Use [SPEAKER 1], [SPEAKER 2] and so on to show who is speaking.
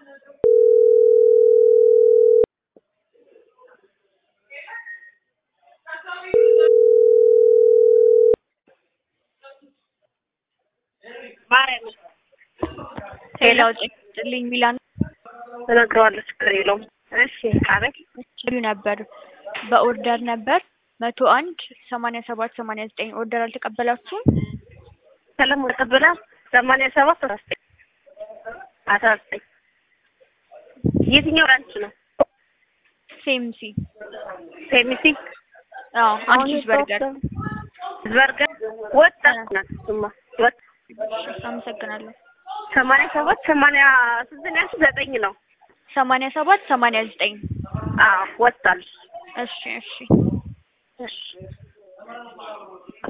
[SPEAKER 1] ማርያም
[SPEAKER 2] ሌላው ጭልኝ ሚላን
[SPEAKER 1] እነግረዋለሁ ችግር የለውም። እሺ አቤት
[SPEAKER 2] ችሉ ነበር በኦርደር ነበር መቶ አንድ ሰማንያ ሰባት ሰማንያ ዘጠኝ ኦርደር አልተቀበላችሁም?
[SPEAKER 1] ሰለሞን ተቀበላ ሰማንያ ሰባት አስራ ዘጠኝ አስራ ዘጠኝ የትኛው ራንች ነው?
[SPEAKER 2] ሴምሲ
[SPEAKER 1] ሴሚሲ
[SPEAKER 2] አዎ አንድ ቺዝ በርገር
[SPEAKER 1] በርገር ወጣት ናት እሱማ ወጥ
[SPEAKER 2] አመሰግናለሁ።
[SPEAKER 1] ሰማንያ ሰባት ሰማንያ ስንት ነው ያልሽኝ? ዘጠኝ ነው።
[SPEAKER 2] ሰማንያ ሰባት ሰማንያ ዘጠኝ
[SPEAKER 1] አዎ ወጣል።
[SPEAKER 2] እሺ እሺ
[SPEAKER 1] እሺ